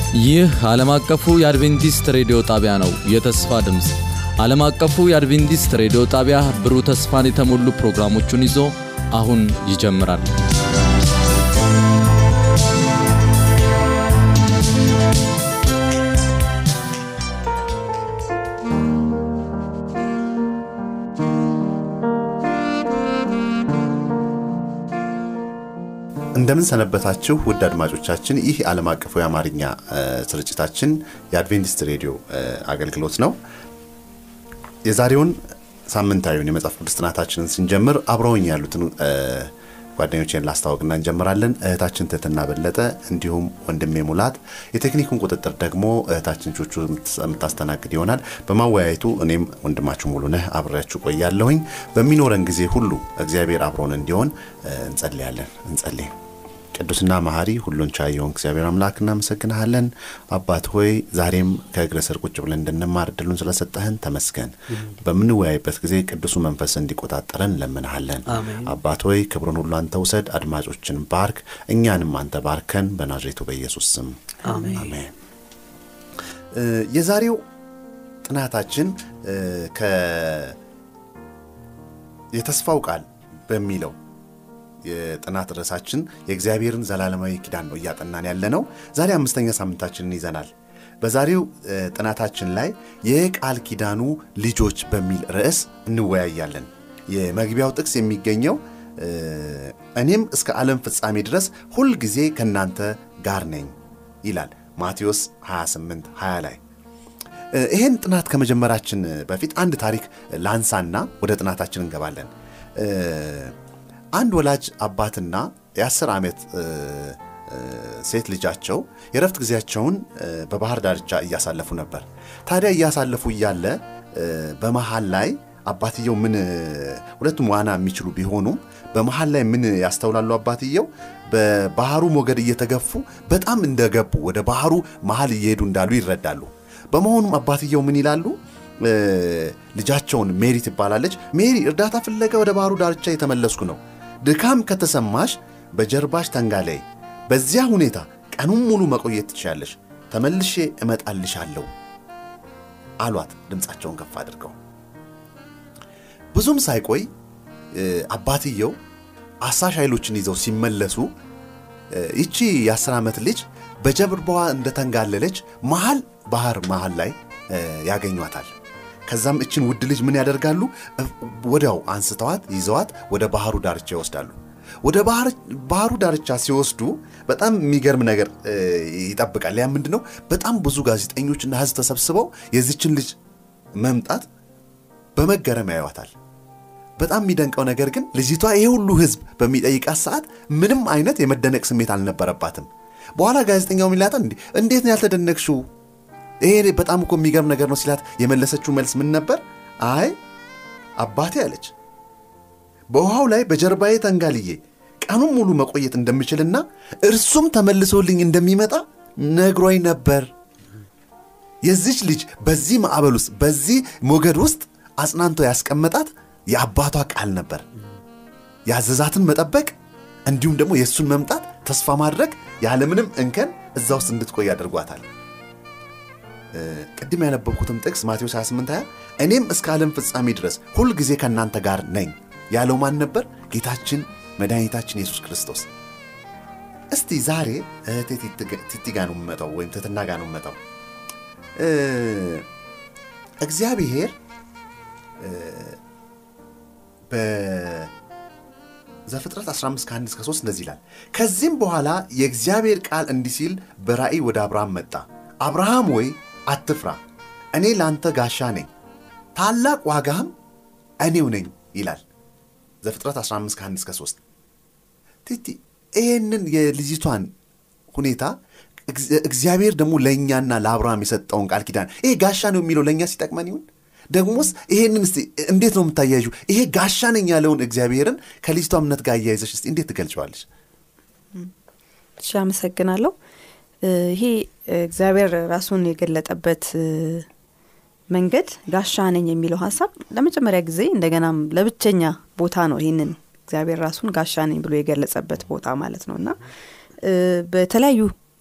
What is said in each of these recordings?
ይህ ዓለም አቀፉ የአድቬንቲስት ሬዲዮ ጣቢያ ነው። የተስፋ ድምፅ ዓለም አቀፉ የአድቬንቲስት ሬዲዮ ጣቢያ ብሩህ ተስፋን የተሞሉ ፕሮግራሞቹን ይዞ አሁን ይጀምራል። እንደምን ሰነበታችሁ ውድ አድማጮቻችን። ይህ ዓለም አቀፉ የአማርኛ ስርጭታችን የአድቬንቲስት ሬዲዮ አገልግሎት ነው። የዛሬውን ሳምንታዊውን የመጽሐፍ ቅዱስ ጥናታችንን ስንጀምር አብረውኝ ያሉትን ጓደኞቼን ላስታወቅና እንጀምራለን። እህታችን ትህትና በለጠ እንዲሁም ወንድሜ ሙላት፣ የቴክኒኩን ቁጥጥር ደግሞ እህታችን ቹቹ የምታስተናግድ ይሆናል። በማወያየቱ እኔም ወንድማችሁ ሙሉነህ አብሬያችሁ ቆያለሁኝ። በሚኖረን ጊዜ ሁሉ እግዚአብሔር አብሮን እንዲሆን እንጸልያለን። እንጸልይ። ቅዱስና መሐሪ ሁሉን ቻይ የሆንክ እግዚአብሔር አምላክ እናመሰግንሃለን። አባት ሆይ ዛሬም ከእግረ ስር ቁጭ ብለን እንድንማር እድሉን ስለሰጠህን ተመስገን። በምንወያይበት ጊዜ ቅዱሱ መንፈስ እንዲቆጣጠረን እንለምንሃለን። አባት ሆይ ክብሩን ሁሉ አንተ ውሰድ። አድማጮችን ባርክ፣ እኛንም አንተ ባርከን። በናዝሬቱ በኢየሱስ ስም አሜን። የዛሬው ጥናታችን የተስፋው ቃል በሚለው የጥናት ርዕሳችን የእግዚአብሔርን ዘላለማዊ ኪዳን ነው እያጠናን ያለ ነው። ዛሬ አምስተኛ ሳምንታችንን ይዘናል። በዛሬው ጥናታችን ላይ የቃል ኪዳኑ ልጆች በሚል ርዕስ እንወያያለን። የመግቢያው ጥቅስ የሚገኘው እኔም እስከ ዓለም ፍጻሜ ድረስ ሁል ጊዜ ከእናንተ ጋር ነኝ ይላል ማቴዎስ 28 20 ላይ። ይህን ጥናት ከመጀመራችን በፊት አንድ ታሪክ ላንሳና ወደ ጥናታችን እንገባለን። አንድ ወላጅ አባትና የአስር ዓመት ሴት ልጃቸው የረፍት ጊዜያቸውን በባህር ዳርቻ እያሳለፉ ነበር። ታዲያ እያሳለፉ እያለ በመሃል ላይ አባትየው ምን ሁለቱም ዋና የሚችሉ ቢሆኑም በመሃል ላይ ምን ያስተውላሉ? አባትየው በባህሩ ሞገድ እየተገፉ በጣም እንደገቡ ወደ ባህሩ መሃል እየሄዱ እንዳሉ ይረዳሉ። በመሆኑም አባትየው ምን ይላሉ? ልጃቸውን ሜሪ ትባላለች። ሜሪ እርዳታ ፍለጋ ወደ ባህሩ ዳርቻ የተመለስኩ ነው ድካም ከተሰማሽ በጀርባሽ ተንጋላይ። በዚያ ሁኔታ ቀኑን ሙሉ መቆየት ትችያለሽ። ተመልሼ እመጣልሻለሁ አሏት ድምፃቸውን ከፍ አድርገው። ብዙም ሳይቆይ አባትየው አሳሽ ኃይሎችን ይዘው ሲመለሱ ይቺ የአስር ዓመት ልጅ በጀርባዋ እንደተንጋለለች መሃል ባህር መሃል ላይ ያገኟታል። ከዛም እችን ውድ ልጅ ምን ያደርጋሉ? ወዲያው አንስተዋት ይዘዋት ወደ ባህሩ ዳርቻ ይወስዳሉ። ወደ ባህሩ ዳርቻ ሲወስዱ በጣም የሚገርም ነገር ይጠብቃል። ያ ምንድን ነው? በጣም ብዙ ጋዜጠኞችና ሕዝብ ተሰብስበው የዚችን ልጅ መምጣት በመገረም ያዩዋታል። በጣም የሚደንቀው ነገር ግን ልጅቷ ይሄ ሁሉ ሕዝብ በሚጠይቃት ሰዓት ምንም አይነት የመደነቅ ስሜት አልነበረባትም። በኋላ ጋዜጠኛው ሚላታል፣ እንዴት ነው ያልተደነቅሽው? ይሄ በጣም እኮ የሚገርም ነገር ነው ሲላት የመለሰችው መልስ ምን ነበር? አይ አባቴ አለች በውሃው ላይ በጀርባዬ ተንጋልዬ ቀኑን ሙሉ መቆየት እንደምችልና እርሱም ተመልሶልኝ እንደሚመጣ ነግሮኝ ነበር። የዚች ልጅ በዚህ ማዕበል ውስጥ በዚህ ሞገድ ውስጥ አጽናንቶ ያስቀመጣት የአባቷ ቃል ነበር። ያዘዛትን መጠበቅ እንዲሁም ደግሞ የእሱን መምጣት ተስፋ ማድረግ ያለምንም እንከን እዛ ውስጥ እንድትቆይ ያደርጓታል። ቅድም ያነበብኩትም ጥቅስ ማቴዎስ 28 20 እኔም እስከ ዓለም ፍጻሜ ድረስ ሁል ጊዜ ከእናንተ ጋር ነኝ ያለው ማን ነበር? ጌታችን መድኃኒታችን ኢየሱስ ክርስቶስ። እስቲ ዛሬ እህቴ ቲቲ ጋ ነው የምመጣው ወይም ትትና ጋ ነው የምመጣው። እግዚአብሔር በዘፍጥረት 15 ከ1 እስከ 3 እንደዚህ ይላል። ከዚህም በኋላ የእግዚአብሔር ቃል እንዲህ ሲል በራእይ ወደ አብርሃም መጣ። አብርሃም ወይ አትፍራ፣ እኔ ለአንተ ጋሻ ነኝ፣ ታላቅ ዋጋህም እኔው ነኝ ይላል። ዘፍጥረት 15 ከ1 እስከ 3 ቲቲ ይህንን የልጅቷን ሁኔታ እግዚአብሔር ደግሞ ለእኛና ለአብርሃም የሰጠውን ቃል ኪዳን ይሄ ጋሻ ነው የሚለው ለእኛ ሲጠቅመን ይሁን ደግሞስ ይሄንን እስቲ እንዴት ነው የምታያዩ? ይሄ ጋሻ ነኝ ያለውን እግዚአብሔርን ከልጅቷ እምነት ጋር አያይዘሽ እስቲ እንዴት ትገልጨዋለች? እሺ፣ አመሰግናለሁ። ይሄ እግዚአብሔር ራሱን የገለጠበት መንገድ ጋሻ ነኝ የሚለው ሀሳብ ለመጀመሪያ ጊዜ እንደገናም ለብቸኛ ቦታ ነው ይህንን እግዚአብሔር ራሱን ጋሻ ነኝ ብሎ የገለጸበት ቦታ ማለት ነው እና በተለያዩ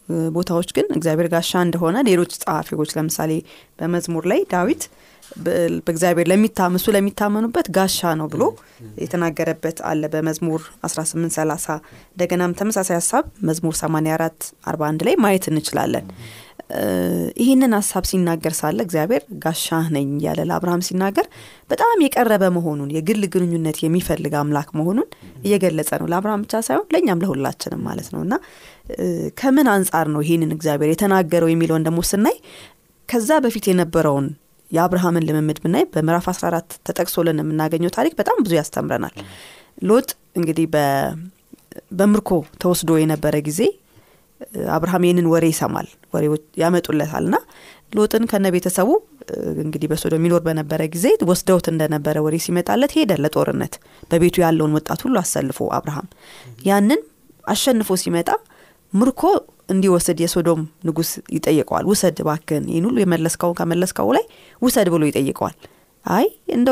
ቦታዎች ግን እግዚአብሔር ጋሻ እንደሆነ ሌሎች ጸሐፊዎች ለምሳሌ በመዝሙር ላይ ዳዊት በእግዚአብሔር ለሚታምሱ ለሚታመኑበት ጋሻ ነው ብሎ የተናገረበት አለ በመዝሙር 1830 እንደገናም ተመሳሳይ ሀሳብ መዝሙር 84 41 ላይ ማየት እንችላለን ይህንን ሀሳብ ሲናገር ሳለ እግዚአብሔር ጋሻ ነኝ ያለ ለአብርሃም ሲናገር በጣም የቀረበ መሆኑን የግል ግንኙነት የሚፈልግ አምላክ መሆኑን እየገለጸ ነው ለአብርሃም ብቻ ሳይሆን ለእኛም ለሁላችንም ማለት ነው እና ከምን አንጻር ነው ይህንን እግዚአብሔር የተናገረው የሚለውን ደግሞ ስናይ ከዛ በፊት የነበረውን የአብርሃምን ልምምድ ብናይ በምዕራፍ 14 ተጠቅሶልን የምናገኘው ታሪክ በጣም ብዙ ያስተምረናል ሎጥ እንግዲህ በምርኮ ተወስዶ የነበረ ጊዜ አብርሃም ይህንን ወሬ ይሰማል ወሬዎች ያመጡለታል ና ሎጥን ከነ ቤተሰቡ እንግዲህ በሶዶ የሚኖር በነበረ ጊዜ ወስደውት እንደነበረ ወሬ ሲመጣለት ሄደ ለጦርነት በቤቱ ያለውን ወጣት ሁሉ አሰልፎ አብርሃም ያንን አሸንፎ ሲመጣ ምርኮ እንዲወስድ የሶዶም ንጉስ ይጠይቀዋል ውሰድ ባክን ይህን ሁሉ የመለስከውን ከመለስከው ላይ ውሰድ ብሎ ይጠይቀዋል አይ እንደው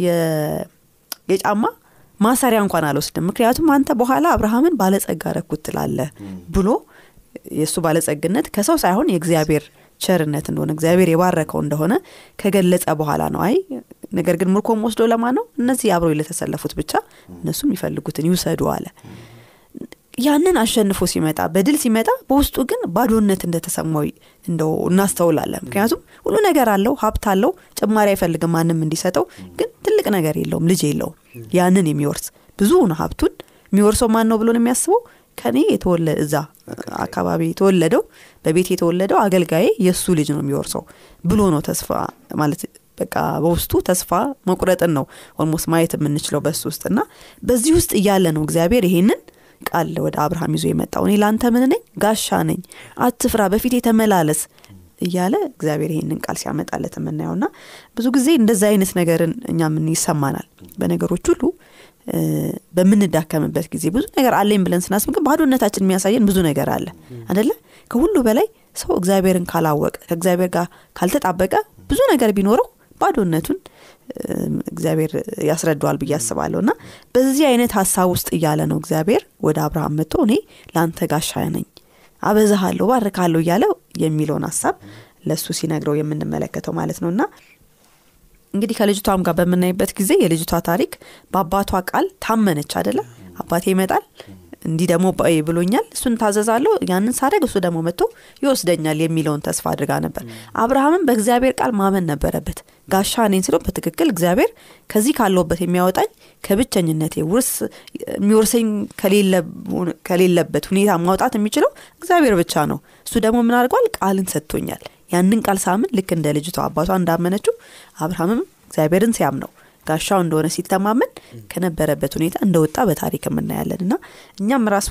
የጫማ ማሰሪያ እንኳን አልወስድም ምክንያቱም አንተ በኋላ አብርሃምን ባለጸጋ ረኩት ትላለ ብሎ የእሱ ባለጸግነት ከሰው ሳይሆን የእግዚአብሔር ቸርነት እንደሆነ እግዚአብሔር የባረከው እንደሆነ ከገለጸ በኋላ ነው አይ ነገር ግን ምርኮም ወስዶ ለማ ነው እነዚህ አብሮ ለተሰለፉት ብቻ እነሱ የሚፈልጉትን ይውሰዱ አለ ያንን አሸንፎ ሲመጣ በድል ሲመጣ በውስጡ ግን ባዶነት እንደተሰማው እንደው እናስተውላለን ምክንያቱም ሁሉ ነገር አለው ሀብት አለው ጭማሪ አይፈልግም ማንም እንዲሰጠው ግን ትልቅ ነገር የለውም ልጅ የለውም ያንን የሚወርስ ብዙ ነው ሀብቱን የሚወርሰው ማን ነው ብሎ ነው የሚያስበው ከኔ የተወለ እዛ አካባቢ የተወለደው በቤት የተወለደው አገልጋዬ የእሱ ልጅ ነው የሚወርሰው ብሎ ነው ተስፋ ማለት በቃ በውስጡ ተስፋ መቁረጥን ነው ኦልሞስት ማየት የምንችለው በሱ ውስጥ እና በዚህ ውስጥ እያለ ነው እግዚአብሔር ይሄንን ቃል ወደ አብርሃም ይዞ የመጣው እኔ ለአንተ ምን ነኝ ጋሻ ነኝ አትፍራ በፊት የተመላለስ እያለ እግዚአብሔር ይህንን ቃል ሲያመጣለት የምናየው ና ብዙ ጊዜ እንደዚ አይነት ነገርን እኛ ምን ይሰማናል በነገሮች ሁሉ በምንዳከምበት ጊዜ ብዙ ነገር አለኝ ብለን ስናስብ ግን ባዶነታችን የሚያሳየን ብዙ ነገር አለ አደለ ከሁሉ በላይ ሰው እግዚአብሔርን ካላወቀ ከእግዚአብሔር ጋር ካልተጣበቀ ብዙ ነገር ቢኖረው ባዶነቱን እግዚአብሔር ያስረዳዋል ብዬ አስባለሁ እና በዚህ አይነት ሀሳብ ውስጥ እያለ ነው እግዚአብሔር ወደ አብርሃም መጥቶ እኔ ለአንተ ጋሻ ነኝ አበዛሃለሁ ባርካለሁ እያለ የሚለውን ሀሳብ ለእሱ ሲነግረው የምንመለከተው ማለት ነው እና እንግዲህ ከልጅቷም ጋር በምናይበት ጊዜ የልጅቷ ታሪክ በአባቷ ቃል ታመነች አደለ አባቴ ይመጣል እንዲህ ደግሞ ብሎኛል እሱን ታዘዛለሁ ያንን ሳደግ እሱ ደግሞ መጥቶ ይወስደኛል የሚለውን ተስፋ አድርጋ ነበር አብርሃምም በእግዚአብሔር ቃል ማመን ነበረበት ጋሻ እኔን ስለው በትክክል እግዚአብሔር ከዚህ ካለውበት የሚያወጣኝ ከብቸኝነቴ ውርስ የሚወርሰኝ ከሌለበት ሁኔታ ማውጣት የሚችለው እግዚአብሔር ብቻ ነው እሱ ደግሞ ምን አድርጓል ቃልን ሰጥቶኛል ያንን ቃል ሳምን ልክ እንደ ልጅቷ አባቷ እንዳመነችው አብርሃምም እግዚአብሔርን ሲያምነው ጋሻው እንደሆነ ሲተማመን ከነበረበት ሁኔታ እንደወጣ በታሪክ የምናያለን እና እኛም ራሱ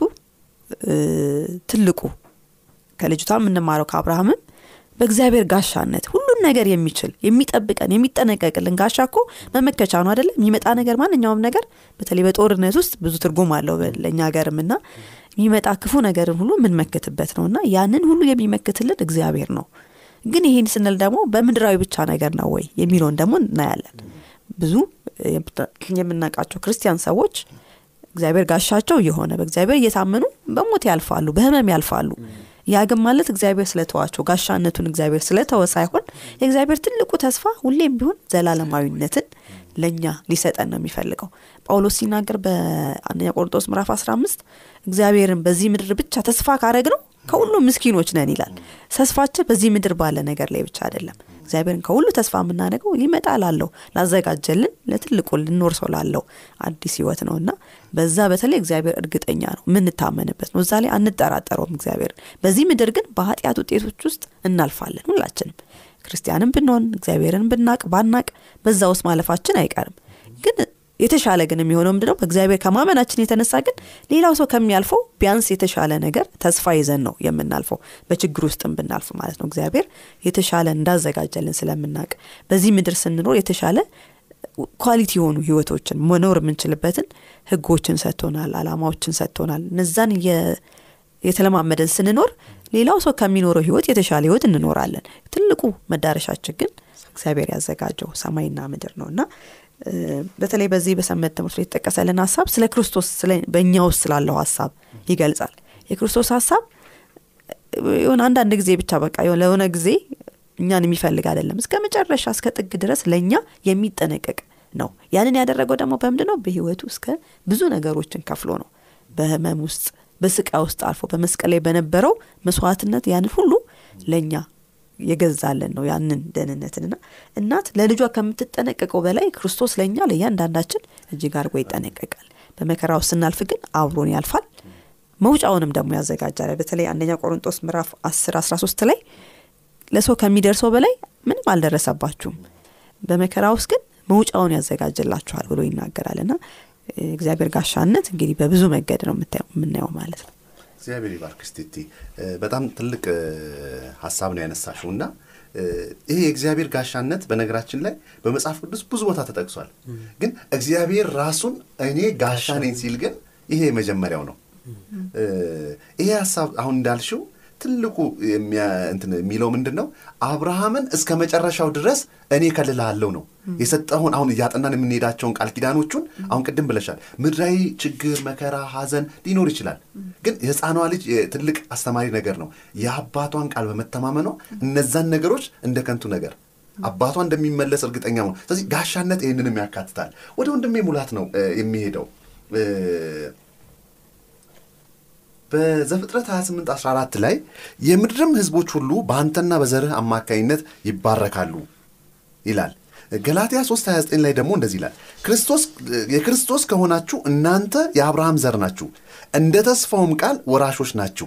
ትልቁ ከልጅቷ የምንማረው ከአብርሃምም በእግዚአብሔር ጋሻነት ሁሉን ነገር የሚችል የሚጠብቀን የሚጠነቀቅልን ጋሻ እኮ መመከቻ ነው አደለም የሚመጣ ነገር ማንኛውም ነገር በተለይ በጦርነት ውስጥ ብዙ ትርጉም አለው ለእኛ ሀገርም እና የሚመጣ ክፉ ነገርን ሁሉ የምንመክትበት ነው እና ያንን ሁሉ የሚመክትልን እግዚአብሔር ነው ግን ይህን ስንል ደግሞ በምድራዊ ብቻ ነገር ነው ወይ የሚለውን ደግሞ እናያለን ብዙ የምናውቃቸው ክርስቲያን ሰዎች እግዚአብሔር ጋሻቸው እየሆነ በእግዚአብሔር እየታመኑ በሞት ያልፋሉ በህመም ያልፋሉ ያ ግን ማለት እግዚአብሔር ስለተዋቸው ጋሻነቱን እግዚአብሔር ስለተወ ሳይሆን የእግዚአብሔር ትልቁ ተስፋ ሁሌም ቢሆን ዘላለማዊነትን ለእኛ ሊሰጠን ነው የሚፈልገው ጳውሎስ ሲናገር በአንደኛ ቆርንጦስ ምዕራፍ 15 እግዚአብሔርን በዚህ ምድር ብቻ ተስፋ ካረግ ነው ከሁሉም ምስኪኖች ነን ይላል ተስፋችን በዚህ ምድር ባለ ነገር ላይ ብቻ አይደለም እግዚአብሔርን ከሁሉ ተስፋ የምናደርገው ሊመጣ ላለው ላዘጋጀልን ለትልቁ ልኖር ሰው ላለው አዲስ ህይወት ነው እና በዛ በተለይ እግዚአብሔር እርግጠኛ ነው የምንታመንበት ነው እዛ ላይ አንጠራጠረውም እግዚአብሔር በዚህ ምድር ግን በኃጢአት ውጤቶች ውስጥ እናልፋለን ሁላችንም ክርስቲያንም ብንሆን እግዚአብሔርን ብናቅ ባናቅ በዛ ውስጥ ማለፋችን አይቀርም ግን የተሻለ ግን የሚሆነው ምንድነው በእግዚአብሔር ከማመናችን የተነሳ ግን ሌላው ሰው ከሚያልፈው ቢያንስ የተሻለ ነገር ተስፋ ይዘን ነው የምናልፈው በችግር ውስጥም ብናልፍ ማለት ነው እግዚአብሔር የተሻለ እንዳዘጋጀልን ስለምናቅ በዚህ ምድር ስንኖር የተሻለ ኳሊቲ የሆኑ ህይወቶችን መኖር የምንችልበትን ህጎችን ሰጥቶናል አላማዎችን ሰጥቶናል እነዛን የተለማመደን ስንኖር ሌላው ሰው ከሚኖረው ህይወት የተሻለ ህይወት እንኖራለን ትልቁ መዳረሻችን ግን እግዚአብሔር ያዘጋጀው ሰማይና ምድር ነው እና በተለይ በዚህ በሰንበት ትምህርት ላይ የተጠቀሰልን ሀሳብ ስለ ክርስቶስ በእኛ ውስጥ ስላለው ሀሳብ ይገልጻል የክርስቶስ ሀሳብ የሆነ አንዳንድ ጊዜ ብቻ በቃ ለሆነ ጊዜ እኛን የሚፈልግ አይደለም እስከ መጨረሻ እስከ ጥግ ድረስ ለእኛ የሚጠነቀቅ ነው ያንን ያደረገው ደግሞ በምንድ ነው በህይወቱ እስከ ብዙ ነገሮችን ከፍሎ ነው በህመም ውስጥ በስቃ ውስጥ አልፎ በመስቀል ላይ በነበረው መስዋዕትነት ያንን ሁሉ ለእኛ የገዛለን ነው ያንን ደህንነትንና እናት ለልጇ ከምትጠነቀቀው በላይ ክርስቶስ ለእኛ ለእያንዳንዳችን እጅግ አድርጎ ይጠነቀቃል በመከራ ውስጥ ስናልፍ ግን አብሮን ያልፋል መውጫውንም ደግሞ ያዘጋጃል በተለይ አንደኛ ቆሮንጦስ ምዕራፍ 10 13 ላይ ለሰው ከሚደርሰው በላይ ምንም አልደረሰባችሁም በመከራ ውስጥ ግን መውጫውን ያዘጋጅላችኋል ብሎ ይናገራል እና እግዚአብሔር ጋሻነት እንግዲህ በብዙ መንገድ ነው የምናየው ማለት ነው እግዚአብሔር ይባርክ ስቲቲ በጣም ትልቅ ሀሳብ ነው ያነሳሽው እና ይሄ የእግዚአብሔር ጋሻነት በነገራችን ላይ በመጽሐፍ ቅዱስ ብዙ ቦታ ተጠቅሷል ግን እግዚአብሔር ራሱን እኔ ጋሻ ነኝ ሲል ግን ይሄ የመጀመሪያው ነው ይሄ ሀሳብ አሁን እንዳልሽው ትልቁ የሚለው ምንድን ነው አብርሃምን እስከ መጨረሻው ድረስ እኔ ከልልሃለሁ ነው የሰጠውን አሁን እያጠናን የምንሄዳቸውን ቃል ኪዳኖቹን አሁን ቅድም ብለሻል ምድራዊ ችግር መከራ ሀዘን ሊኖር ይችላል ግን የህፃኗ ልጅ ትልቅ አስተማሪ ነገር ነው የአባቷን ቃል በመተማመኗ እነዛን ነገሮች እንደ ከንቱ ነገር አባቷ እንደሚመለስ እርግጠኛ ነው ስለዚህ ጋሻነት ይህንንም ያካትታል ወደ ወንድሜ ሙላት ነው የሚሄደው በዘፍጥረት 28 14 ላይ የምድርም ህዝቦች ሁሉ በአንተና በዘርህ አማካኝነት ይባረካሉ ይላል ገላትያ 3 29 ላይ ደግሞ እንደዚህ ይላል ክርስቶስ የክርስቶስ ከሆናችሁ እናንተ የአብርሃም ዘር ናችሁ እንደ ተስፋውም ቃል ወራሾች ናችሁ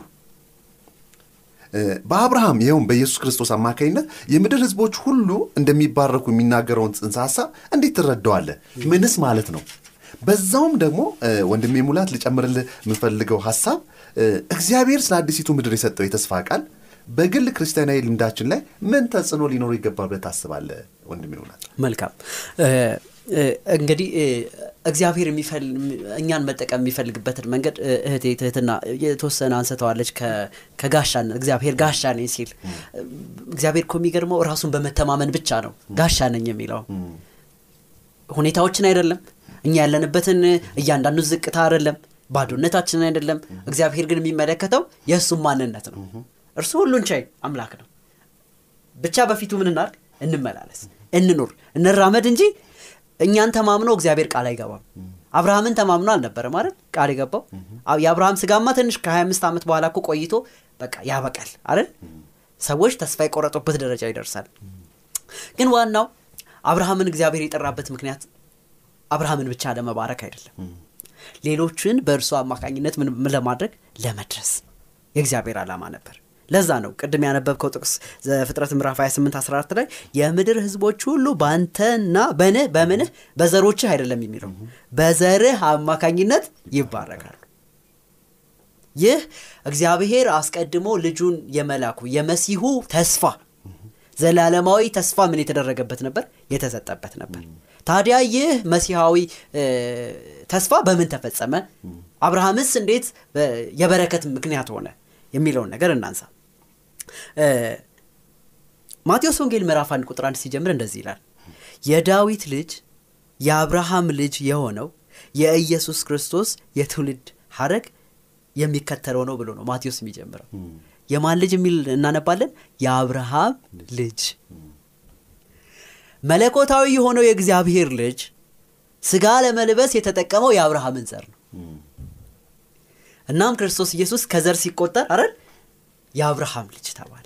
በአብርሃም ይኸውም በኢየሱስ ክርስቶስ አማካኝነት የምድር ህዝቦች ሁሉ እንደሚባረኩ የሚናገረውን ጽንሰ ሀሳብ እንዴት ትረዳዋለህ ምንስ ማለት ነው በዛውም ደግሞ ወንድሜ ሙላት ልጨምርልህ የምፈልገው ሀሳብ እግዚአብሔር ስለ አዲሲቱ ምድር የሰጠው የተስፋ ቃል በግል ክርስቲያናዊ ልምዳችን ላይ ምን ተጽዕኖ ሊኖሩ ይገባል ብለህ ታስባለህ ወንድሜ ሙላት መልካም እንግዲህ እግዚአብሔር እኛን መጠቀም የሚፈልግበትን መንገድ እህቴ ትህትና የተወሰነ አንስተዋለች ከጋሻነት እግዚአብሔር ጋሻ ነኝ ሲል እግዚአብሔር እኮ የሚገርመው ራሱን በመተማመን ብቻ ነው ጋሻ ነኝ የሚለው ሁኔታዎችን አይደለም እኛ ያለንበትን እያንዳንዱ ዝቅታ አይደለም ባዶነታችንን አይደለም እግዚአብሔር ግን የሚመለከተው የእሱም ማንነት ነው እርሱ ሁሉን ቻይ አምላክ ነው ብቻ በፊቱ ምን እናርግ እንመላለስ እንኑር እንራመድ እንጂ እኛን ተማምኖ እግዚአብሔር ቃል አይገባም አብርሃምን ተማምኖ አልነበረ ማለት ቃል የገባው የአብርሃም ስጋማ ትንሽ ከ25 ዓመት በኋላ እኮ ቆይቶ በቃ ያበቃል አይደል ሰዎች ተስፋ የቆረጡበት ደረጃ ይደርሳል ግን ዋናው አብርሃምን እግዚአብሔር የጠራበት ምክንያት አብርሃምን ብቻ ለመባረክ አይደለም ሌሎችን በእርሱ አማካኝነት ምን ለማድረግ ለመድረስ የእግዚአብሔር ዓላማ ነበር ለዛ ነው ቅድም ያነበብከው ጥቅስ ዘፍጥረት ምዕራፍ 28 14 ላይ የምድር ህዝቦች ሁሉ በአንተና በንህ በምንህ በዘሮችህ አይደለም የሚለው በዘርህ አማካኝነት ይባረካሉ ይህ እግዚአብሔር አስቀድሞ ልጁን የመላኩ የመሲሁ ተስፋ ዘላለማዊ ተስፋ ምን የተደረገበት ነበር የተሰጠበት ነበር ታዲያ ይህ መሲሐዊ ተስፋ በምን ተፈጸመ አብርሃምስ እንዴት የበረከት ምክንያት ሆነ የሚለውን ነገር እናንሳ ማቴዎስ ወንጌል ምዕራፍ አንድ ቁጥር አንድ ሲጀምር እንደዚህ ይላል የዳዊት ልጅ የአብርሃም ልጅ የሆነው የኢየሱስ ክርስቶስ የትውልድ ሀረግ የሚከተለው ነው ብሎ ነው ማቴዎስ የሚጀምረው የማን ልጅ የሚል እናነባለን የአብርሃም ልጅ መለኮታዊ የሆነው የእግዚአብሔር ልጅ ስጋ ለመልበስ የተጠቀመው የአብርሃምን ዘር ነው እናም ክርስቶስ ኢየሱስ ከዘር ሲቆጠር አረል የአብርሃም ልጅ ተባለ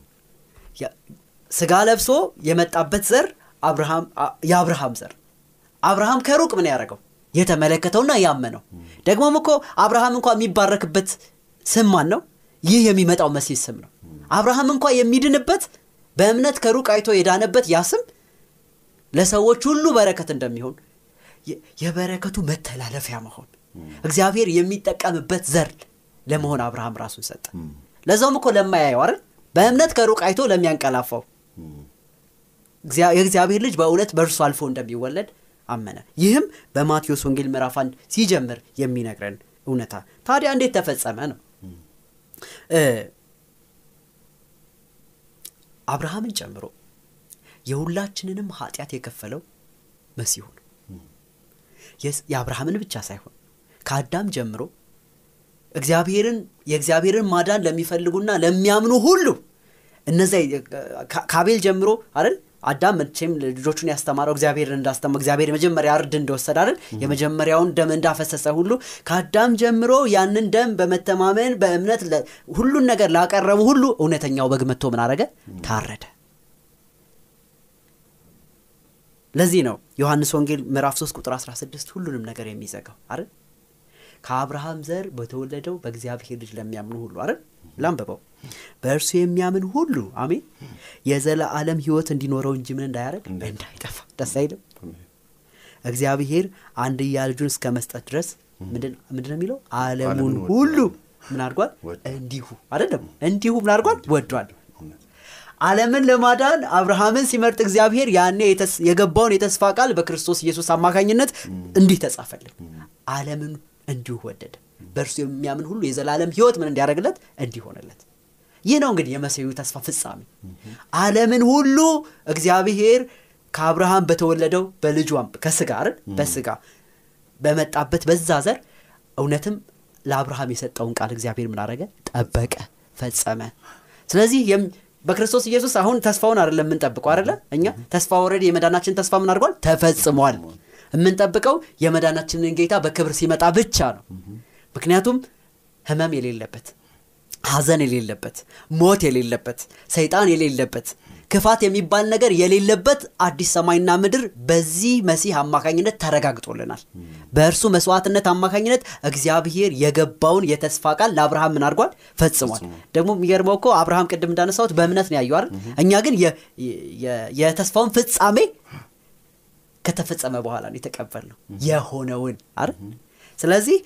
ስጋ ለብሶ የመጣበት ዘር የአብርሃም ዘር አብርሃም ከሩቅ ምን ያደረገው የተመለከተውና ያመነው ደግሞም እኮ አብርሃም እንኳ የሚባረክበት ስም ማን ነው ይህ የሚመጣው መሲህ ስም ነው አብርሃም እንኳ የሚድንበት በእምነት ከሩቅ አይቶ የዳነበት ያ ስም ለሰዎች ሁሉ በረከት እንደሚሆን የበረከቱ መተላለፊያ መሆን እግዚአብሔር የሚጠቀምበት ዘር ለመሆን አብርሃም ራሱን ሰጠ ለዛውም እኮ ለማያየው አይደል በእምነት ከሩቅ አይቶ ለሚያንቀላፋው የእግዚአብሔር ልጅ በእውነት በእርሱ አልፎ እንደሚወለድ አመነ ይህም በማቴዎስ ወንጌል ምዕራፍ አንድ ሲጀምር የሚነግረን እውነታ ታዲያ እንዴት ተፈጸመ ነው አብርሃምን ጨምሮ የሁላችንንም ኃጢአት የከፈለው መሲሁ ነው የአብርሃምን ብቻ ሳይሆን ከአዳም ጀምሮ እግዚአብሔርን የእግዚአብሔርን ማዳን ለሚፈልጉና ለሚያምኑ ሁሉ እነዚያ ከአቤል ጀምሮ አይደል አዳም መቼም ልጆቹን ያስተማረው እግዚአብሔርን እንዳስተማ እግዚአብሔር የመጀመሪያ እርድ እንደወሰደ አይደል የመጀመሪያውን ደም እንዳፈሰሰ ሁሉ ከአዳም ጀምሮ ያንን ደም በመተማመን በእምነት ሁሉን ነገር ላቀረቡ ሁሉ እውነተኛው በግ መጥቶ ምን አረገ ታረደ ለዚህ ነው ዮሐንስ ወንጌል ምዕራፍ 3 ቁጥር 16 ሁሉንም ነገር የሚዘጋው አይደል ከአብርሃም ዘር በተወለደው በእግዚአብሔር ልጅ ለሚያምኑ ሁሉ አይደል ላንበበው በእርሱ የሚያምን ሁሉ አሜን የዘለዓለም ህይወት እንዲኖረው እንጂ ምን እንዳያደረግ እንዳይጠፋ ደስ አይልም እግዚአብሔር አንድያ ልጁን እስከ መስጠት ድረስ ምንድን ነው የሚለው አለሙን ሁሉ ምን አድርጓል እንዲሁ አይደለም እንዲሁ ምን አድርጓል ወዷል ዓለምን ለማዳን አብርሃምን ሲመርጥ እግዚአብሔር ያኔ የገባውን የተስፋ ቃል በክርስቶስ ኢየሱስ አማካኝነት እንዲህ ተጻፈልን ዓለምን እንዲሁ ወደደ በእርሱ የሚያምን ሁሉ የዘላለም ህይወት ምን እንዲያደርግለት እንዲሆንለት ይህ ነው እንግዲህ የመሲሁ ተስፋ ፍጻሜ ዓለምን ሁሉ እግዚአብሔር ከአብርሃም በተወለደው በልጇ ከስጋ አይደል በስጋ በመጣበት በዛ ዘር እውነትም ለአብርሃም የሰጠውን ቃል እግዚአብሔር ምን አደረገ ጠበቀ ፈጸመ ስለዚህ በክርስቶስ ኢየሱስ አሁን ተስፋውን አይደለም የምንጠብቀው አይደለ እኛ ተስፋ ወረድ የመዳናችን ተስፋ ምን አድርጓል ተፈጽሟል የምንጠብቀው የመዳናችንን ጌታ በክብር ሲመጣ ብቻ ነው ምክንያቱም ህመም የሌለበት ሐዘን የሌለበት ሞት የሌለበት ሰይጣን የሌለበት ክፋት የሚባል ነገር የሌለበት አዲስ ሰማይና ምድር በዚህ መሲህ አማካኝነት ተረጋግጦልናል በእርሱ መስዋዕትነት አማካኝነት እግዚአብሔር የገባውን የተስፋ ቃል ለአብርሃም ምን አድርጓል ፈጽሟል ደግሞ የሚገርመው እኮ አብርሃም ቅድም እንዳነሳሁት በእምነት ነው ያዩ አይደል እኛ ግን የተስፋውን ፍጻሜ ከተፈጸመ በኋላ ነው የተቀበል ነው የሆነውን አይደል ስለዚህ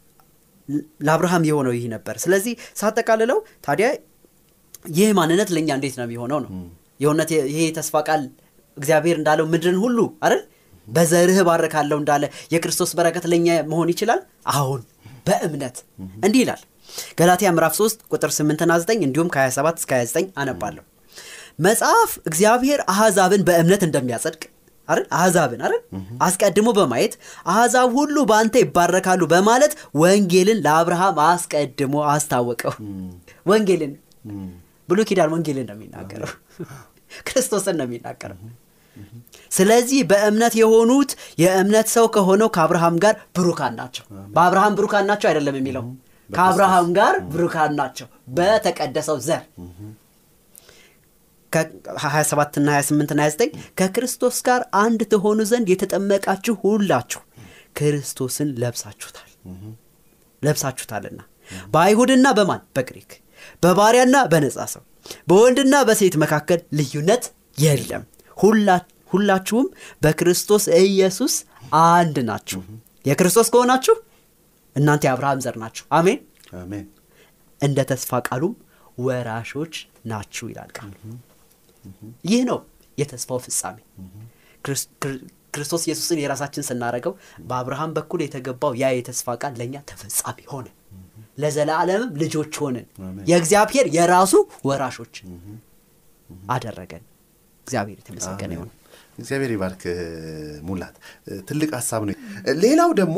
ለአብርሃም የሆነው ይህ ነበር ስለዚህ ሳጠቃልለው ታዲያ ይህ ማንነት ለእኛ እንዴት ነው የሚሆነው ነው የእውነት ይሄ የተስፋ ቃል እግዚአብሔር እንዳለው ምድርን ሁሉ አይደል በዘርህ ባረካለሁ እንዳለ የክርስቶስ በረከት ለእኛ መሆን ይችላል አሁን በእምነት እንዲህ ይላል ገላትያ ምዕራፍ 3 ቁጥር 8ና 9 እንዲሁም ከ27 እስከ 29 አነባለሁ መጽሐፍ እግዚአብሔር አሕዛብን በእምነት እንደሚያጸድቅ አይደል አሕዛብን አይደል አስቀድሞ በማየት አሕዛብ ሁሉ በአንተ ይባረካሉ በማለት ወንጌልን ለአብርሃም አስቀድሞ አስታወቀው ወንጌልን ብሎ ኪዳን ወንጌልን ነው የሚናገረው ክርስቶስን ነው የሚናገረው ስለዚህ በእምነት የሆኑት የእምነት ሰው ከሆነው ከአብርሃም ጋር ብሩካን ናቸው በአብርሃም ብሩካን ናቸው አይደለም የሚለው ከአብርሃም ጋር ብሩካን ናቸው በተቀደሰው ዘር 27 ና 28 ና 29 ከክርስቶስ ጋር አንድ ትሆኑ ዘንድ የተጠመቃችሁ ሁላችሁ ክርስቶስን ለብሳችሁታል ለብሳችሁታልና በአይሁድና በማን በግሪክ በባሪያና በነጻ ሰው በወንድና በሴት መካከል ልዩነት የለም ሁላችሁም በክርስቶስ ኢየሱስ አንድ ናችሁ የክርስቶስ ከሆናችሁ እናንተ የአብርሃም ዘር ናችሁ አሜን አሜን እንደ ተስፋ ቃሉም ወራሾች ናችሁ ይላል ቃሉ ይህ ነው የተስፋው ፍጻሜ ክርስቶስ ኢየሱስን የራሳችን ስናደረገው በአብርሃም በኩል የተገባው ያ የተስፋ ቃል ለእኛ ተፈጻሚ ሆነ ለዘላለምም ልጆች ሆንን የእግዚአብሔር የራሱ ወራሾች አደረገን እግዚአብሔር የተመሰገነ ይሆን እግዚአብሔር ይባርክ ሙላት ትልቅ ሀሳብ ነው ሌላው ደግሞ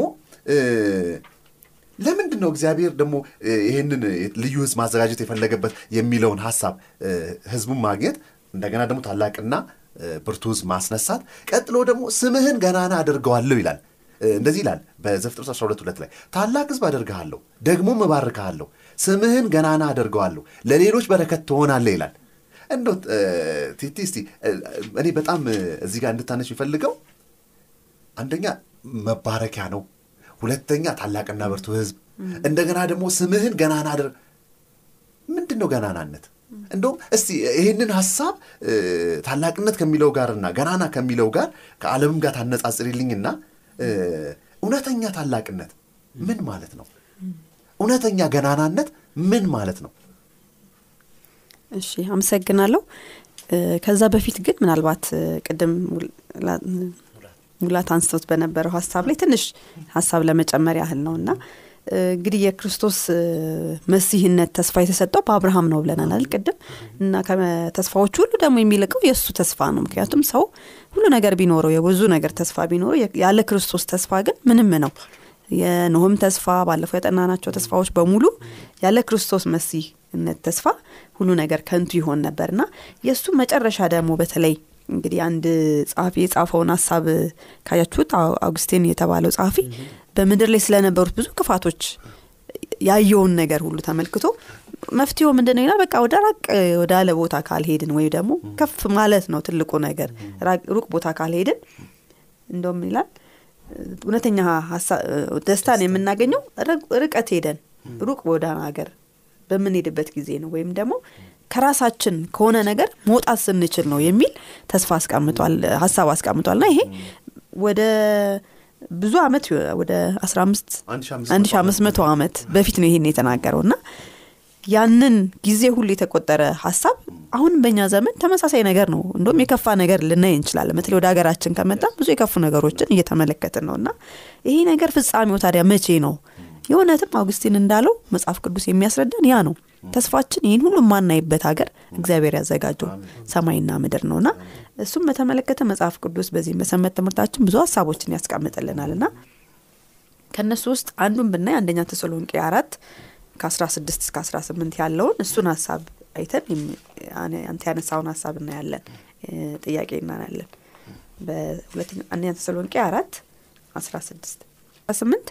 ለምንድን ነው እግዚአብሔር ደግሞ ይህንን ልዩ ህዝብ ማዘጋጀት የፈለገበት የሚለውን ሀሳብ ህዝቡን ማግኘት እንደገና ደግሞ ታላቅና ብርቱ ህዝብ ማስነሳት ቀጥሎ ደግሞ ስምህን ገናና አድርገዋለሁ ይላል እንደዚህ ይላል በዘፍጥረት 12 ሁለት ላይ ታላቅ ህዝብ አደርግሃለሁ ደግሞም እባርክሃለሁ ስምህን ገናና አደርገዋለሁ ለሌሎች በረከት ትሆናለህ ይላል እንዶ ቲቲ እስቲ እኔ በጣም እዚህ ጋር እንድታነች የሚፈልገው አንደኛ መባረኪያ ነው ሁለተኛ ታላቅና ብርቱ ህዝብ እንደገና ደግሞ ስምህን ገናና አድር ምንድን ነው ገናናነት እንደውም እስቲ ይህንን ሀሳብ ታላቅነት ከሚለው ጋርና ገናና ከሚለው ጋር ከዓለምም ጋር ታነጻጽሪልኝና እውነተኛ ታላቅነት ምን ማለት ነው እውነተኛ ገናናነት ምን ማለት ነው እሺ አመሰግናለሁ ከዛ በፊት ግን ምናልባት ቅድም ሙላት አንስቶት በነበረው ሀሳብ ላይ ትንሽ ሀሳብ ለመጨመር ያህል ነው እና እንግዲህ የክርስቶስ መሲህነት ተስፋ የተሰጠው በአብርሃም ነው ብለናል ቅድም እና ከተስፋዎች ሁሉ ደግሞ የሚልቀው የእሱ ተስፋ ነው ምክንያቱም ሰው ሁሉ ነገር ቢኖረው የብዙ ነገር ተስፋ ቢኖረው ያለ ክርስቶስ ተስፋ ግን ምንም ነው የኖህም ተስፋ ባለፈው የጠናናቸው ተስፋዎች በሙሉ ያለ ክርስቶስ መሲህነት ተስፋ ሁሉ ነገር ከንቱ ይሆን ነበር እና የእሱ መጨረሻ ደግሞ በተለይ እንግዲህ አንድ ጸሐፊ የጻፈውን ሀሳብ ካያችሁት አውግስቲን የተባለው ጸሐፊ በምድር ላይ ስለነበሩት ብዙ ክፋቶች ያየውን ነገር ሁሉ ተመልክቶ መፍትሄው ምንድን ነው ይላል። በቃ ወደ ራቅ ወዳለ ቦታ ካልሄድን ወይም ደግሞ ከፍ ማለት ነው ትልቁ ነገር። ሩቅ ቦታ ካልሄድን እንደውም ይላል እውነተኛ ደስታን የምናገኘው ርቀት ሄደን ሩቅ ወደ ሀገር በምንሄድበት ጊዜ ነው ወይም ደግሞ ከራሳችን ከሆነ ነገር መውጣት ስንችል ነው የሚል ተስፋ አስቀምጧል፣ ሀሳብ አስቀምጧል። ና ይሄ ወደ ብዙ አመት ወደ አስራ አምስት አንድ ሺ አምስት መቶ አመት በፊት ነው ይሄን የተናገረው እና ያንን ጊዜ ሁሉ የተቆጠረ ሀሳብ አሁንም በእኛ ዘመን ተመሳሳይ ነገር ነው። እንደም የከፋ ነገር ልናይ እንችላለን። በተለይ ወደ ሀገራችን ከመጣ ብዙ የከፉ ነገሮችን እየተመለከትን ነው እና ይሄ ነገር ፍጻሜው ታዲያ መቼ ነው? የእውነትም አውግስቲን እንዳለው መጽሐፍ ቅዱስ የሚያስረዳን ያ ነው። ተስፋችን ይህን ሁሉ የማናይበት ሀገር እግዚአብሔር ያዘጋጀው ሰማይና ምድር ነውና እሱም በተመለከተ መጽሐፍ ቅዱስ በዚህ በሰንበት ትምህርታችን ብዙ ሀሳቦችን ያስቀምጥልናል እና ከእነሱ ውስጥ አንዱን ብናይ አንደኛ ተሰሎንቄ አራት ከ16 እስከ 18 ያለውን እሱን ሀሳብ አይተን አንተ ያነሳውን ሀሳብ እናያለን፣ ጥያቄ እናያለን። በሁለተኛ አንደኛ ተሰሎንቄ አራት 16 18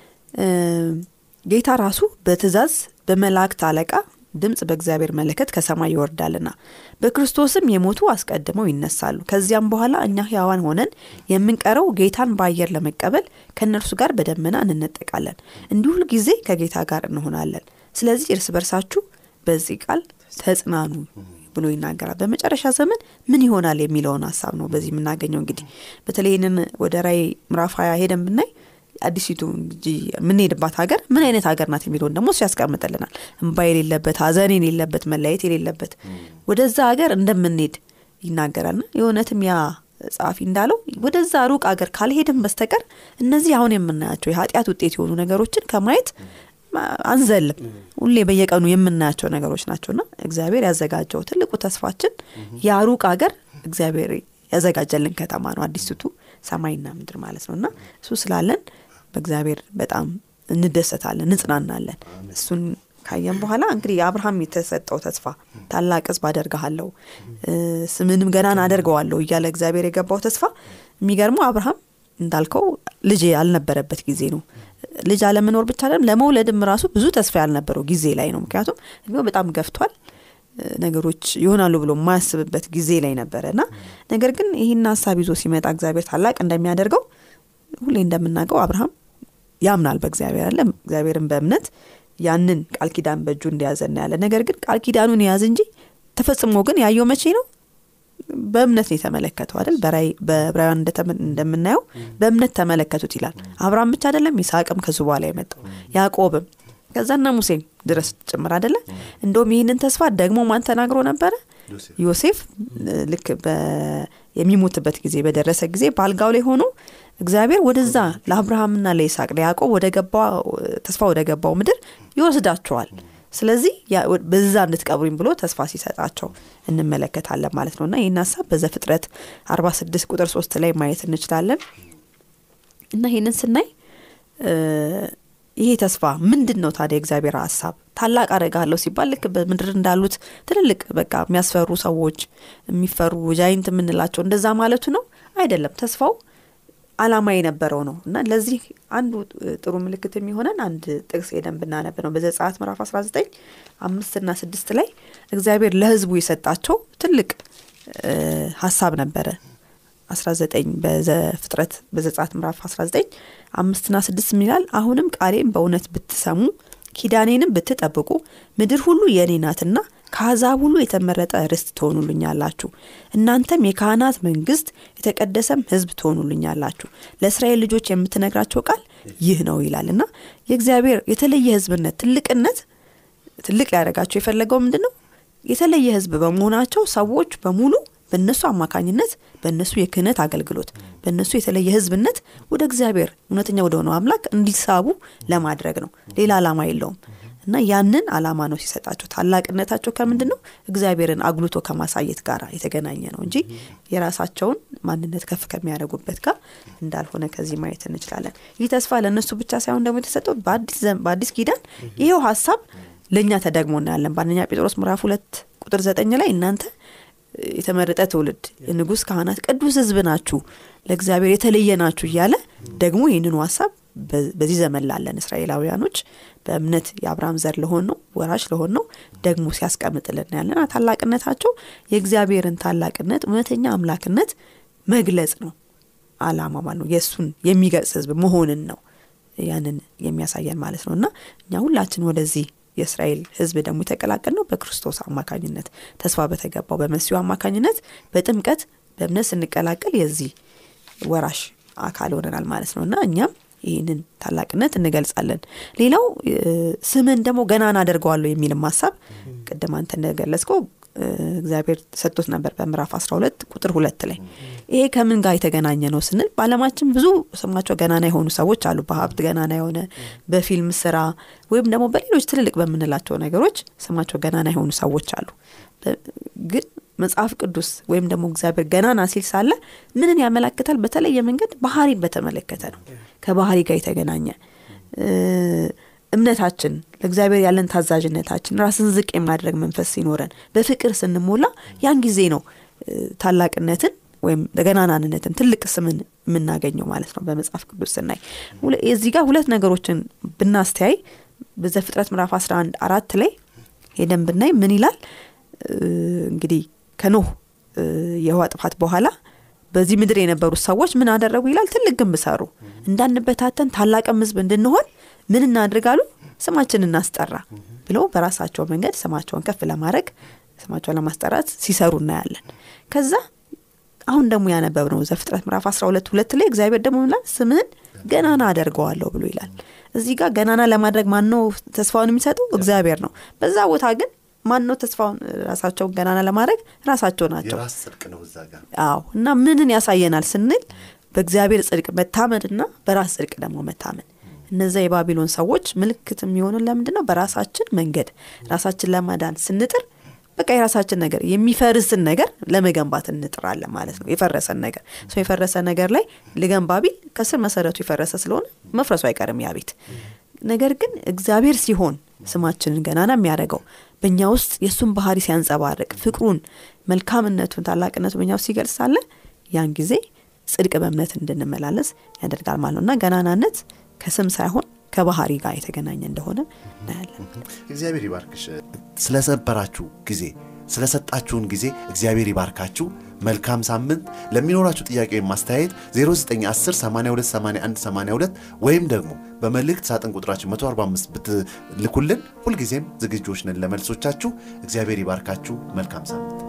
ጌታ ራሱ በትእዛዝ በመላእክት አለቃ ድምፅ በእግዚአብሔር መለከት ከሰማይ ይወርዳልና በክርስቶስም የሞቱ አስቀድመው ይነሳሉ። ከዚያም በኋላ እኛ ሕያዋን ሆነን የምንቀረው ጌታን በአየር ለመቀበል ከእነርሱ ጋር በደመና እንነጠቃለን፣ እንዲሁ ጊዜ ከጌታ ጋር እንሆናለን። ስለዚህ እርስ በርሳችሁ በዚህ ቃል ተጽናኑ ብሎ ይናገራል። በመጨረሻ ዘመን ምን ይሆናል የሚለውን ሀሳብ ነው በዚህ የምናገኘው። እንግዲህ በተለይ ይህንን ወደ ራይ ምዕራፍ ሀያ ሄደን ብናይ አዲሲቱ እንጂ የምንሄድባት ሀገር ምን አይነት ሀገር ናት የሚለውን ደግሞ እሱ ያስቀምጥልናል። እንባ የሌለበት፣ ሀዘን የሌለበት፣ መለያየት የሌለበት ወደዛ ሀገር እንደምንሄድ ይናገራልና የእውነትም ያ ጸሐፊ እንዳለው ወደዛ ሩቅ ሀገር ካልሄድም በስተቀር እነዚህ አሁን የምናያቸው የኃጢአት ውጤት የሆኑ ነገሮችን ከማየት አንዘልም። ሁሌ በየቀኑ የምናያቸው ነገሮች ናቸውና እግዚአብሔር ያዘጋጀው ትልቁ ተስፋችን ያ ሩቅ ሀገር እግዚአብሔር ያዘጋጀልን ከተማ ነው። አዲስቱ ሰማይና ምድር ማለት ነው እና እሱ ስላለን በእግዚአብሔር በጣም እንደሰታለን፣ እንጽናናለን። እሱን ካየን በኋላ እንግዲህ የአብርሃም የተሰጠው ተስፋ ታላቅ ሕዝብ አደርግሃለሁ ስምንም ገናን አደርገዋለሁ እያለ እግዚአብሔር የገባው ተስፋ የሚገርመው አብርሃም እንዳልከው ልጅ ያልነበረበት ጊዜ ነው። ልጅ አለመኖር ብቻ አይደለም ለመውለድም ራሱ ብዙ ተስፋ ያልነበረው ጊዜ ላይ ነው። ምክንያቱም እድሜው በጣም ገፍቷል። ነገሮች ይሆናሉ ብሎ የማያስብበት ጊዜ ላይ ነበረ እና ነገር ግን ይህን ሀሳብ ይዞ ሲመጣ እግዚአብሔር ታላቅ እንደሚያደርገው ሁሌ እንደምናውቀው አብርሃም ያምናል በእግዚአብሔር አለ እግዚአብሔርን በእምነት ያንን ቃል ኪዳን በእጁ እንደያዘ እናያለን። ነገር ግን ቃል ኪዳኑን የያዝ እንጂ ተፈጽሞ ግን ያየው መቼ ነው? በእምነት ነው የተመለከተው አይደል? በዕብራውያን እንደምናየው በእምነት ተመለከቱት ይላል። አብርሃም ብቻ አይደለም፣ ይስሐቅም ከዙ በኋላ የመጣው ያዕቆብም ከዛና ሙሴም ድረስ ጭምር አይደለ? እንደውም ይህንን ተስፋ ደግሞ ማን ተናግሮ ነበረ? ዮሴፍ ልክ የሚሞትበት ጊዜ በደረሰ ጊዜ በአልጋው ላይ ሆኖ እግዚአብሔር ወደዛ ለአብርሃምና ለይስሐቅ ለያዕቆብ ወደ ገባው ተስፋ ወደ ገባው ምድር ይወስዳቸዋል። ስለዚህ በዛ እንድትቀብሩኝ ብሎ ተስፋ ሲሰጣቸው እንመለከታለን ማለት ነው እና ይህን ሀሳብ በዘፍጥረት 46 ቁጥር 3 ላይ ማየት እንችላለን እና ይህንን ስናይ ይሄ ተስፋ ምንድን ነው ታዲያ? እግዚአብሔር ሀሳብ ታላቅ አደርጋለሁ ሲባል ልክ በምድር እንዳሉት ትልልቅ በቃ የሚያስፈሩ ሰዎች የሚፈሩ ጃይንት የምንላቸው እንደዛ ማለቱ ነው አይደለም። ተስፋው አላማ የነበረው ነው እና ለዚህ አንዱ ጥሩ ምልክት የሚሆነን አንድ ጥቅስ ሄደን ብናነብ ነው። በዘጸአት ምዕራፍ 19 አምስትና ስድስት ላይ እግዚአብሔር ለሕዝቡ የሰጣቸው ትልቅ ሀሳብ ነበረ። 19 በዘፍጥረት በዘጸአት ምዕራፍ 19 አምስትና ስድስት ይላል አሁንም ቃሌም በእውነት ብትሰሙ ኪዳኔንም ብትጠብቁ ምድር ሁሉ የእኔ ናትና ከአሕዛብ ሁሉ የተመረጠ ርስት ትሆኑልኛላችሁ። እናንተም የካህናት መንግስት፣ የተቀደሰም ሕዝብ ትሆኑልኛላችሁ። ለእስራኤል ልጆች የምትነግራቸው ቃል ይህ ነው ይላል እና የእግዚአብሔር የተለየ ሕዝብነት ትልቅነት ትልቅ ሊያደርጋቸው የፈለገው ምንድን ነው? የተለየ ሕዝብ በመሆናቸው ሰዎች በሙሉ በእነሱ አማካኝነት በእነሱ የክህነት አገልግሎት በእነሱ የተለየ ህዝብነት ወደ እግዚአብሔር እውነተኛ ወደ ሆነው አምላክ እንዲሳቡ ለማድረግ ነው። ሌላ ዓላማ የለውም እና ያንን አላማ ነው ሲሰጣቸው ታላቅነታቸው ከምንድን ነው እግዚአብሔርን አጉልቶ ከማሳየት ጋር የተገናኘ ነው እንጂ የራሳቸውን ማንነት ከፍ ከሚያደርጉበት ጋር እንዳልሆነ ከዚህ ማየት እንችላለን ይህ ተስፋ ለእነሱ ብቻ ሳይሆን ደግሞ የተሰጠው በአዲስ ዘመን- በአዲስ ኪዳን ይሄው ሀሳብ ለእኛ ተደግሞ እናያለን በአንደኛ ጴጥሮስ ምዕራፍ ሁለት ቁጥር ዘጠኝ ላይ እናንተ የተመረጠ ትውልድ የንጉሥ ካህናት ቅዱስ ህዝብ ናችሁ ለእግዚአብሔር የተለየ ናችሁ እያለ ደግሞ ይህንኑ ሀሳብ በ- በዚህ ዘመን ላለን እስራኤላውያኖች በእምነት የአብርሃም ዘር ለሆን ነው ወራሽ ለሆን ነው ደግሞ ሲያስቀምጥልን ያለና ታላቅነታቸው የእግዚአብሔርን ታላቅነት እውነተኛ አምላክነት መግለጽ ነው አላማ ማለት ነው የእሱን የሚገልጽ ህዝብ መሆንን ነው ያንን የሚያሳየን ማለት ነው እና እኛ ሁላችን ወደዚህ የእስራኤል ህዝብ ደግሞ የተቀላቀል ነው በክርስቶስ አማካኝነት ተስፋ በተገባው በመሲሁ አማካኝነት በጥምቀት በእምነት ስንቀላቀል የዚህ ወራሽ አካል ሆነናል ማለት ነው እና እኛም ይህንን ታላቅነት እንገልጻለን ሌላው እ፣ ስምን ደግሞ ገናና አደርገዋለሁ የሚልም ሀሳብ ቅድም አንተ እንደገለጽከው እ፣ እግዚአብሔር ሰጥቶት ነበር በምዕራፍ 12 ቁጥር ሁለት ላይ ይሄ ከምን ጋር የተገናኘ ነው ስንል በአለማችን ብዙ ስማቸው ገናና የሆኑ ሰዎች አሉ በሀብት ገናና የሆነ በፊልም ስራ ወይም ደግሞ በሌሎች ትልልቅ በምንላቸው ነገሮች ስማቸው ገናና የሆኑ ሰዎች አሉ በ- ግን መጽሐፍ ቅዱስ ወይም ደግሞ እግዚአብሔር ገናና ሲል ሳለ ምንን ያመላክታል በተለየ መንገድ ባህሪን በተመለከተ ነው ከባህሪ ጋር የተገናኘ እ፣ እምነታችን ለእግዚአብሔር ያለን ታዛዥነታችን ራስን ዝቅ የማድረግ መንፈስ ሲኖረን በፍቅር ስንሞላ ያን ጊዜ ነው እ፣ ታላቅነትን ወይም ገናናንነትን ትልቅ ስምን የምናገኘው ማለት ነው በመጽሐፍ ቅዱስ ስናይ ሁለ- እዚህ ጋር ሁለት ነገሮችን ብናስተያይ በዘፍጥረት ምዕራፍ 11 አራት ላይ ሄደን ብናይ ምን ይላል እ፣ እንግዲህ ከኖህ እ፣ የውሃ ጥፋት በኋላ በዚህ ምድር የነበሩት ሰዎች ምን አደረጉ ይላል ትልቅ ግንብ ሰሩ እንዳንበታተን ታላቅም ህዝብ እንድንሆን ምን እናድርጋሉ ስማችን እናስጠራ ብለው በራሳቸው መንገድ ስማቸውን ከፍ ለማድረግ ስማቸውን ለማስጠራት ሲሰሩ እናያለን ከዛ አሁን ደግሞ ያነበብ ነው ዘፍጥረት ምዕራፍ 12 ሁለት ላይ እግዚአብሔር ደግሞ ይላል ስምህን ገናና አደርገዋለሁ ብሎ ይላል እዚህ ጋር ገናና ለማድረግ ማን ነው ተስፋውን የሚሰጠው እግዚአብሔር ነው በዛ ቦታ ግን ማን ነው ተስፋውን ራሳቸውን ገናና ለማድረግ ራሳቸው ናቸው የራስ ጽድቅ ነው እዛ ጋር አዎ እና ምንን ያሳየናል ስንል በእግዚአብሔር ጽድቅ መታመንና በራስ ጽድቅ ደግሞ መታመን እነዛ የባቢሎን ሰዎች ምልክት የሚሆኑን ለምንድን ነው በራሳችን መንገድ ራሳችን ለማዳን ስንጥር በቃ የራሳችን ነገር የሚፈርስን ነገር ለመገንባት እንጥራለን ማለት ነው የፈረሰን ነገር ሰው የፈረሰ ነገር ላይ ልገንባ ቢል ከስር መሰረቱ የፈረሰ ስለሆነ መፍረሱ አይቀርም ያ ቤት ነገር ግን እግዚአብሔር ሲሆን ስማችንን ገናና የሚያደርገው በእኛ ውስጥ የእሱን ባህሪ ሲያንጸባርቅ ፍቅሩን መልካምነቱን ታላቅነቱ በእኛ ውስጥ ሲገልጽ ሳለ ያን ጊዜ ጽድቅ በእምነት እንድንመላለስ ያደርጋል ማለት ነው እና ገናናነት ከስም ሳይሆን ከባህሪ ጋር የተገናኘ እንደሆነ እናያለን እግዚአብሔር ይባርክሽ ስለሰበራችሁ ጊዜ ስለሰጣችሁን ጊዜ እግዚአብሔር ይባርካችሁ መልካም ሳምንት ለሚኖራችሁ ጥያቄ ወይም ማስተያየት 0910 8281 82 ወይም ደግሞ በመልእክት ሳጥን ቁጥራችን 145 ብትልኩልን ሁልጊዜም ዝግጆች ነን ለመልሶቻችሁ እግዚአብሔር ይባርካችሁ መልካም ሳምንት